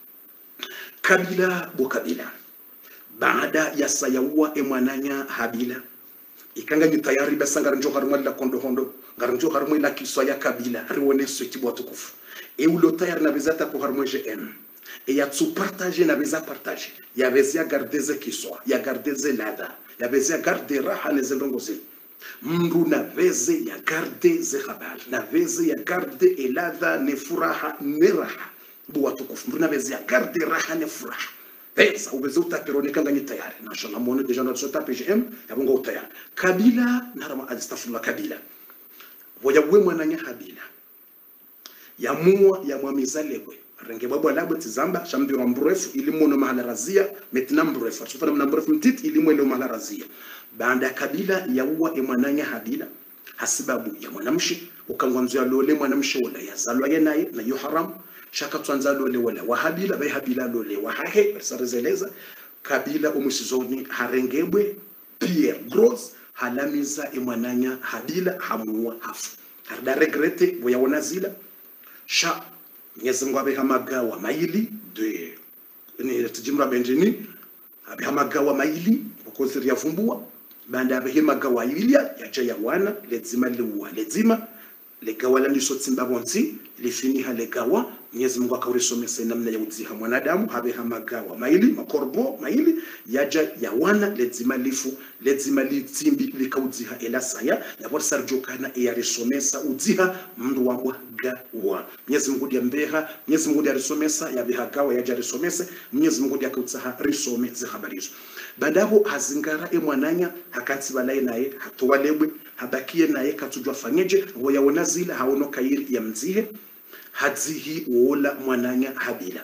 kabila bo kabila baada ya sayaua emwananya habila ikanganyi tayari basa ngarinjo harumwe la kondo hondo ngarinjo harumwe la kiswa ya kabila riwone switi watukufu e ulo tayari na bezata ko harumwe gm e ya tsu partager na beza partager ya bezia gardeze kiswa ya gardeze lada ya bezia garde raha ne zendongo zile mndu na veze ya garde ze habari na veze ya garde eladha ne furaha ne raha bu watukufu mndu na veze ya garde raha ne furaha pesa ubeze utapirone kanganye tayari nashala muone deja na sota pgm yabonga utayari kabila narama astaghfirullah kabila voya we mwananya habila yamua yamwamizalekwe renge bwabwa labo tizamba shambiro mrefu ilimu no mahala razia metina mrefu asufana mna mrefu mtit ilimu ndo mahala razia baada kabila ya uwa emwananya habila hasibabu ya mwanamshi ukangwanzia lole mwanamshi wala yazalwa ye naye na yo haram shaka twanza lole wala wahabila bai habila lole wahahe sarezeleza kabila umusizoni harengebwe pierre gros halamiza emwananya habila hamuwa hafu harda regrete voyaona zila sha Mwenyezi Mungu abeha magawa maili de ni tujimra benjini abeha magawa maili ukoziri yavumbua banda abehe magawa ilia yaja ya wana lezima liwa lezima legawa la ndiso tsimba bonzi lifiniha legawa Mwenyezi Mungu akaurisomesa namna ya udziha mwanadamu habeha magawa maili makorbo maili yaja ya wana lezima lifu lezima litsimbi likaudziha elasaya yabor sarjokana eyarisomesa udziha mndu wangwa gawa Mwenyezi Mungu diambeha Mwenyezi Mungu diarisomesa yabeha gawa yaja risomese Mwenyezi Mungu diakautsaha risome zihabarizo bandabo hazingara emwananya hakatsi balaye naye hatowalebwe habakie naye katujwa fanyeje woyawona zila haono kairi ya mzihe hadzihi wola mwananya habila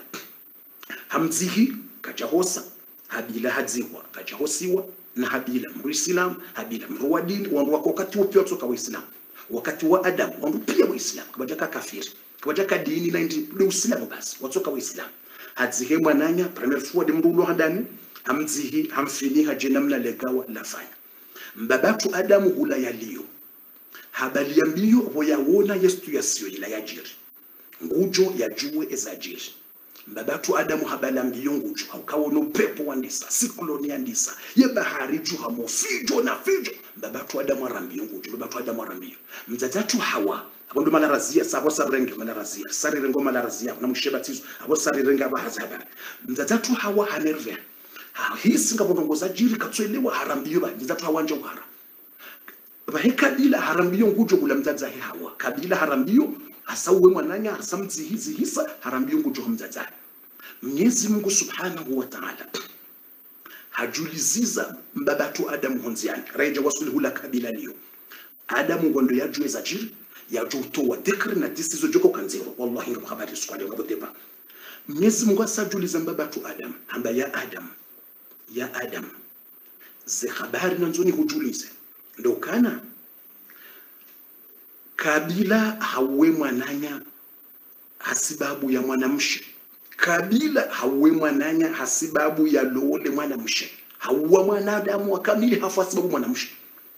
hamdzihi kajahosa habila hadzihwa kajahosiwa na habila mru islam habila mru wa dini wandu wako wakati wo pia watoka waislamu wakati wa adamu wandu pia waislamu kabajaka kafiri kabajaka dini na ndi ni uislamu basi watoka waislamu hadzihe mwananya premier forward mru ulo hadani hamdzihi hamfini haje namna legawa lafanya mbabatu adamu hula yaliyo habalia mbio voyawona yestu yasiyo ila yajiri ngujo yajue ezajiri mbabatu adamu habala mbio ngujo haukawona upepo wandisa sikloni yandisa ye bahari ju hamofijo na fijo mbabatu adamu arambio ngujo mbabatu adamu arambio mzatatu hawa abondo malarazia sabo sarenge malarazia sarirengo malarazia na mushebatizo abo sarirenga bahazaba mzatatu hawa hanerve ha hisi ngabonongoza jiri katswelewa harambio ba mzatatu hawa njo hara bahe kabila harambio ngujo kula mzaza he hawa kabila harambio hasa uwe mwananya hasa mzihizi hisa harambio ngujo mzaza Mwenyezi Mungu Subhanahu wa Ta'ala hajuliziza mbabatu Adamu honziani reja wasuluhu la kabila liyo Adamu ngondo yajue za jiri yajue utowa dhikri na disizo joko kanziro wallahi ngabo habari skwali ngabo deba Mwenyezi Mungu asajuliza mbabatu Adam hamba ya Adam ya Adam ze habari nanzoni hujulize ndo kana kabila hauwe mwananya hasibabu ya mwanamshe kabila hauwe mwananya hasibabu ya lole mwanamshe hauwa mwanadamu wa kamili hafu hasibabu mwanamshe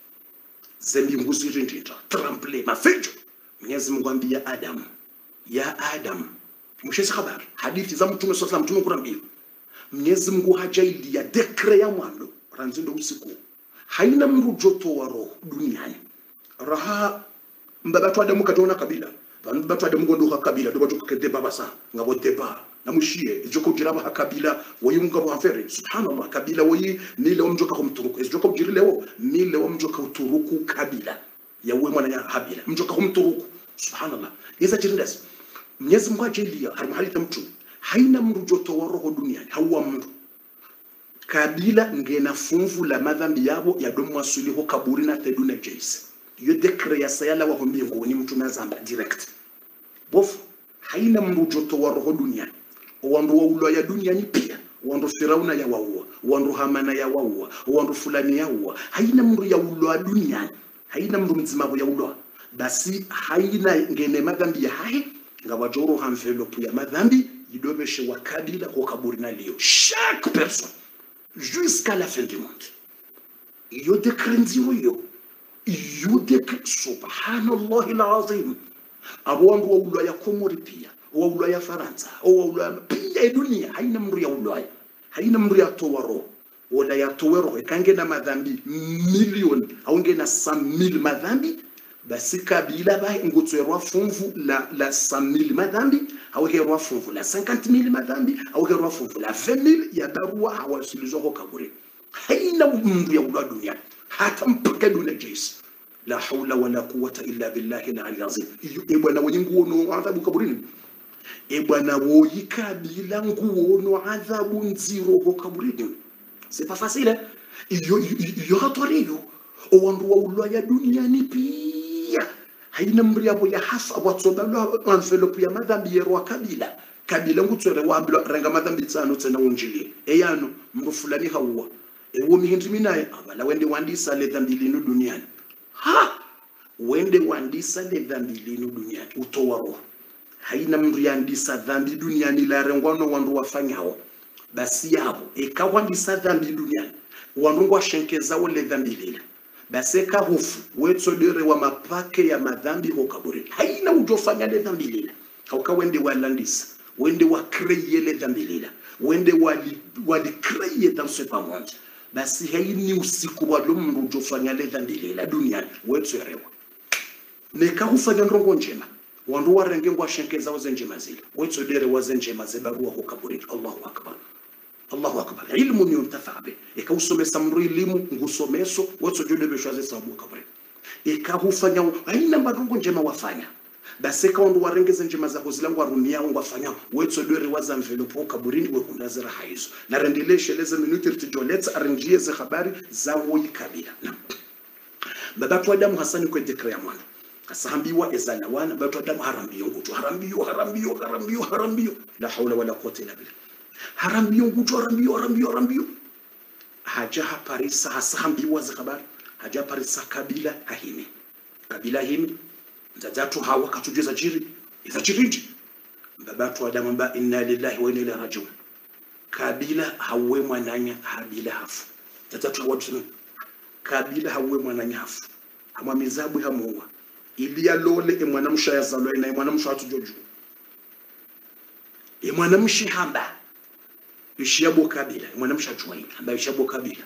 zembi nguzi rindita trample mafejo Mwenyezi Mungu ambia Adam ya Adam mshesi habari hadithi za mtume sallallahu mtume kurambia Mwenyezi Mungu hajailia dekre ya mwando ranzindo usiku haina mrujoto wa roho duniani raha mbabatu adamu katona kabila mbabatu adamu gondo ha kabila do batu kede baba sa ngabo deba na mushie joko jiraba ha kabila wayi ngabo hafere subhanallah kabila wayi ni leo mjoka kumturuku joko jiri leo ni leo mjoka uturuku kabila ya wewe mwana ya habila mjoka kumturuku subhanallah yeza jirindas Mwenyezi Mungu ajelia har mahali tamtu haina mrujoto wa roho duniani hauwa mru kabila ngena funvu la madhambi yabo yadomwa suliho kaburi na teduna jaisi yo dekre ya sayala wa mbinguni mtu nazamba direct bofu haina mrujoto wa roho duniani wandu wa ulo ya duniani pia wandu firauna ya waua wandu hamana ya waua wandu fulani ya waua haina mru ya ulo ya duniani haina mru mzimabo ya ulo basi haina ngene madhambi ya hahe ngabajoro hamfelopu ya madhambi yidobeshe wa kabila ko kaburi na leo chaque personne jusqu'à la fin du monde iyo dekre nziro yo iyo dekre subhanallahi alazim abantu wa ulaya komori pia wa ulaya faransa wa ulaya pia ya dunia haina mru ya ulaya haina mru ya towaro wala ya towero ikange na madhambi milioni au ngena sa mil madhambi basi kabila ba ngotswerwa funvu la la 100000 madhambi au herwa funvu la 50000 madhambi au herwa funvu la 20000 ya barua hawasilizwa kwa kaburi haina mndu ya ulwa dunia hata mpaka dunia jisi la haula wala quwwata illa billahi al-ali azim iyo e bwana wenye nguono adhabu kaburini e bwana woyi kabila nguono adhabu nziro kwa kaburini c'est pas facile iyo iyo hatoriyo owandu wa ulwa ya duniani pia haina mri yabo ya hafa watsobalwa envelope ya madhambi yerwa kabila kabila ngutswere wambilo renga madhambi tsano tsena unjili eyano mndu fulani hauwa ewo mihindi minaye avala wende wandisa le dhambi linu duniani ha wende wandisa le dhambi linu duniani utowa roho haina mndu yandisa dhambi duniani larengwano wandu wafanyawo basi yavo ekawandisa dhambi duniani wandu ngwashenkezawo le dhambi lila basi ekahufu wetsodere wa mapake ya madhambi hokaburini haina ujofanya le dhambi lila hauka wende walandisa wende wakreye le dhambi lila wende wali walikreye danse pamoja basi haini usiku walo mndu ujofanya le dhambi lila duniani wetsorewa nekahufanya ndongo njema wandu warenge ngwashenkeza waze njema zile wetsodere waze njema zebarua hokaburini allahu akbar allahu akbar ilmu ni untafa be ikausomesa mru elimu ngusomeso wetsojode beshwaze sabu kabri ikahufanya aina madungu njema wafanya basi kawandu warengeze njema zako zilangu warumia wangu wafanya wetsodere waza mvelopo kaburini wekundazira haizo na rendelesheleze minuti rtijoletsa arenjie ze habari za woyi kabila na babatu adamu hasani kwe dekre ya mwana kasahambiwa ezana wana batu adamu harambiyo ngutu harambiyo harambiyo harambiyo harambiyo la haula wala quwwata illa billah harambiyo ngutu harambiyo harambiyo harambiyo haja haparisa hasahambiwa za habari haja parisa kabila hahimi kabila himi nzazatu hawa katujeza jiri iza jiriji babatu adamu ba inna lillahi wa inna ilaihi rajiun kabila hawe mwananya habila hafu nzazatu hawa tuseme kabila hawe mwananya hafu hamwa mizabu hamuwa ili alole emwanamsha yazalwa na emwanamsha hatujoju emwanamshi hamba ishiyabo kabila emwanamsha chwai hamba ishiyabo kabila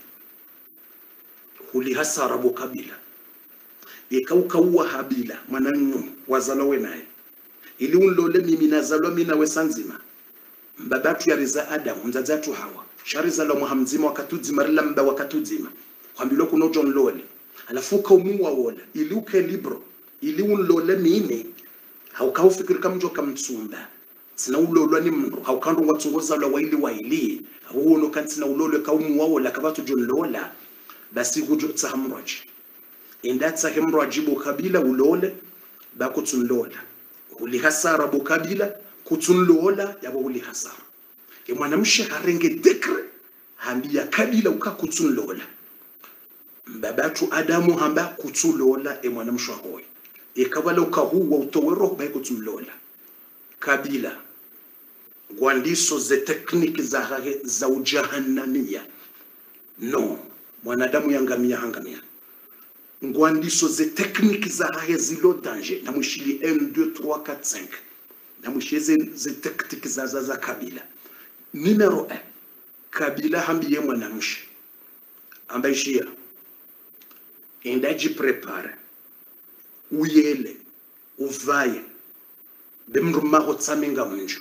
huli hasara bo kabila ikaukauwa habila mwananu wazalwa naye ili unlole mimi nazalwa mina wesanzima mbabatu yariza adamu nzazatu hawa sharizalwa mwahamzima wakatudzima rila mba wakatudzima kwambilwa kuno john lole alafu ukaumuwa wola ili uke libro ili unlole mine haukaufikiri kamjo kamtsumba sina ulolwa ni mndu haukandu ngwatsungozalwa waili waili hauono kantsina ulolwe kaumuwa wola kabatu john lola basi kujo tsahamrwaji endatsa hemrwaji bo kabila ulole bakutsunlola uli hasara bo kabila kutsunlola yabo uli hasara e mwanamshe harenge dekre hambiya kabila ukakutsunlola mbabatu adamu hamba kutsulola e mwanamshe hoyo ikabala ukahuwa utowero bai kutsulola kabila ngwandiso ze tekniki za hahe za ujahannamia no mwanadamu yangamia hangamia ngwandiso ze tekniki za hahe zilo danger namwishili 1 2 3 4 5 namwishili ze, ze tekniki za, za, za kabila numero 1 kabila hambiye mwanamshi ambaishia endajiprepare uyele uvaye bemndu maho tsamenga munju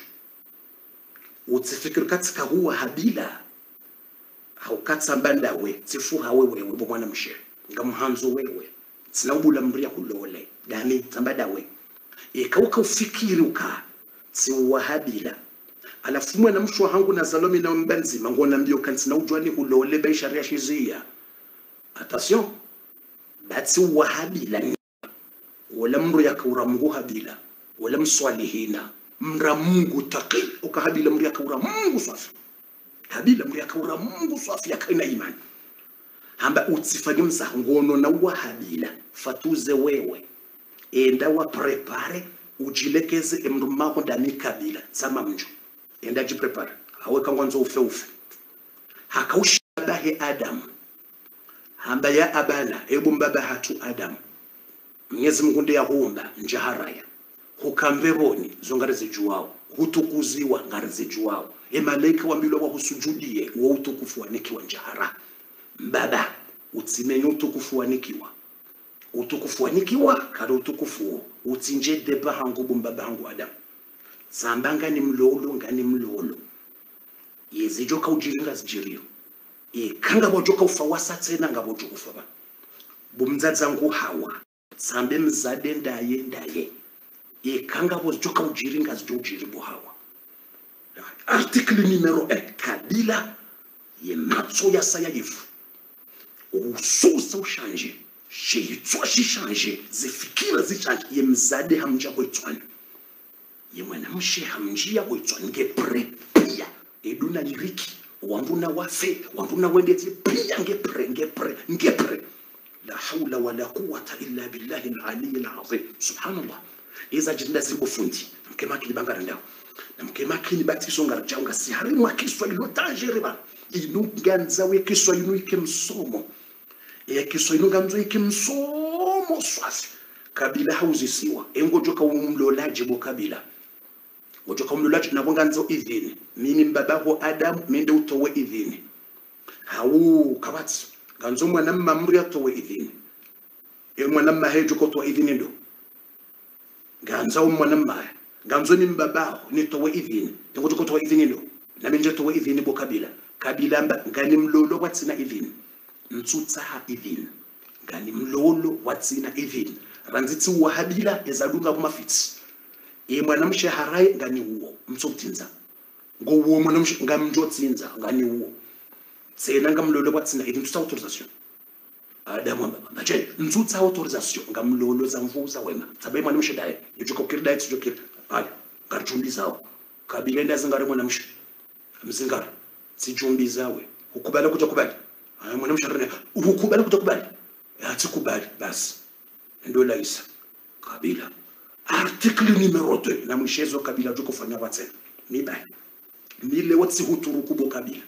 utsifikiri katsika huwa habila haukatsamba ndawe tsifuha wewewe bo mwana mshe ngamuhanzo wewe tsinawubula mria hulole dani tsamba dawe ikauka ufikiri uka tsiwa habila alafu mwana mshwa hangu na zalomi na mbanzima ngona mbio kantsina ujwani hulole baisharia shizia attention batsi wa habila wala mru yakaura mungu habila wala mswalihina mra mungu taqi ukahabila mru yakaura mungu safi habila mru yakaura mungu safi yakaina imani hamba utsifanye mzaha ngono na wa habila fatuze wewe enda wa prepare ujilekeze emndu mako ndani kabila sama mjo enda jiprepare awe kangwanzo ufe ufe hakaushabahe adamu hamba ya abana ebu mbaba hatu adamu mwenyezi mungu ndiye ahumba njaharaya hukambevoni zo ngari zijuwao hutukuziwa ngari zijuwao emalaika wambilwa wahusujudie wa utukufu wanikiwa njahara mbaba utsimenye utukufu wanikiwa utukufu wanikiwa kada utukufu uo utsinje deba hangu bumbaba hangu adamu tsamba ngani mlolo ngani mlolo yezijoka ujiringa zijirio ikanga bojoka ufa wasa tsena ngabojoka ufa ba bumdzadza ngu hawa tsambe mzade ndaye ndaye ikanga bojoka ujiri ngazi jo ujiri bo hawa article numero 1 kabila ye matso ya saya yifu ususa ushanje sheyitswa shishanje zifikira zishanje ye mzade hamja kwetswana ye mwanamshe hamjia wetswa ngepre pia eduna liriki wambuna wafe wambuna wendete pia ngepre ngepre ngepre la haula wala quwata illa billahi alali alazim subhanallah iza jinda zimbofundi mkemakili bangarandao na mkemakili batiso ngarjanga si harimu akiswa ilo tajiriba inu ganza we kiswa inu ike msomo ya kiswa inu ganzo ike msomo swasi kabila hauzisiwa engojoka umlolaji bo kabila ngojoka umlolaji nabo ganzo idhini mimi mbabaho adam mende utowe idhini hawu kabati ganzo mwana mamri atowe idhini e mwana mahejo kotowa idhini ndo ganza umwana mmaya ganzo ni mbabaho nitowe idhini ngojoka kotowa idhini ndo na menje towe idhini bo kabila kabila mba ngani mlolo watsina idhini mtsutsaha idhini ngani mlolo watsina idhini ranzitsi wahabila ezalunga kumafitsi ye mwanamshe harai ngani uwo mtsokutsinza ngouwo mwanamshe ngamjotsinza ngani uwo tsena ngamlolo watsina idhini tutsa autorisation adamu bache ntsutsa autorisation ngamlolo za mvuza wema tsabe mwanamshe daye yujokokiri daye tsujokiri haya ngarjumbizawo kabila ndazi ngari mwanamshe mzingara sijumbizawe ukubali kuja kubali haya mwanamshe arene ukubali kuja kubali hatsikubali basi ndio laisa kabila article numero 2 na mwishezo kabila tukufanya watsena mibai mile watsi huturuku bo kabila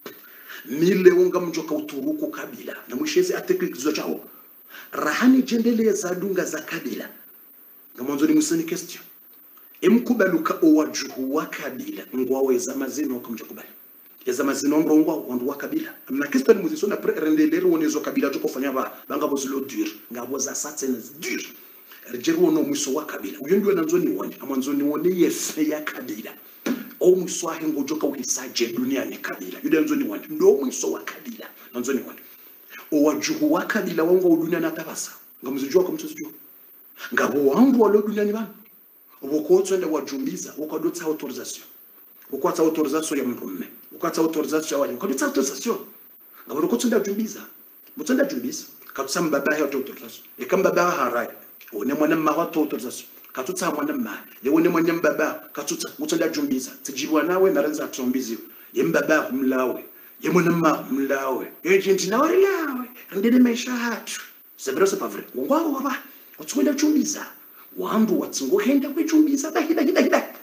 mile unga mjoka uturuku kabila na mwishezi article kizo chao rahani jendele za dunga za kabila na mwanzo ni musani question emkubaluka owajuhu wa kabila ngwaweza mazino kumjakubali eza mazino ngongwa wandu wa kabila na kristo ni muziso na pre rendelere wonezo kabila to kofanya ba banga bozilo dur ngabo za satene dur rejeri wono mwiso wa kabila uyo ndio nanzo ni woni amanzo ni wone yefe ya kabila o mwiso wa hengo joka uhisaje dunia ni kabila yude nanzo ni woni ndo mwiso wa kabila nanzo ni woni o wajuhu wa kabila wangu wa dunia na tabasa ngamuzijua kwa mtuzijua ngabo wangu wa dunia ni bana ubukotswenda wajumbiza ukadotsa autorisation ukwatsa autorisation ya mrume ukatsa autorisation ya wali ukadotsa autorisation ngabona ko tsenda jumbiza mutsenda jumbiza katsa mbaba ya autorisation e kamba baba harai one mwana mma wa autorisation katutsa mwana mma ye one mwana mbaba katutsa mutsenda jumbiza tijibwa nawe naranza tsombizi ye mbaba mlawe ye mwana mma mlawe ye jinti nawe lawe ndine maisha hatu c'est vrai c'est pas vrai ngwa waba utswenda jumbiza wandu watsingohenda kwechumbiza dahida hida hida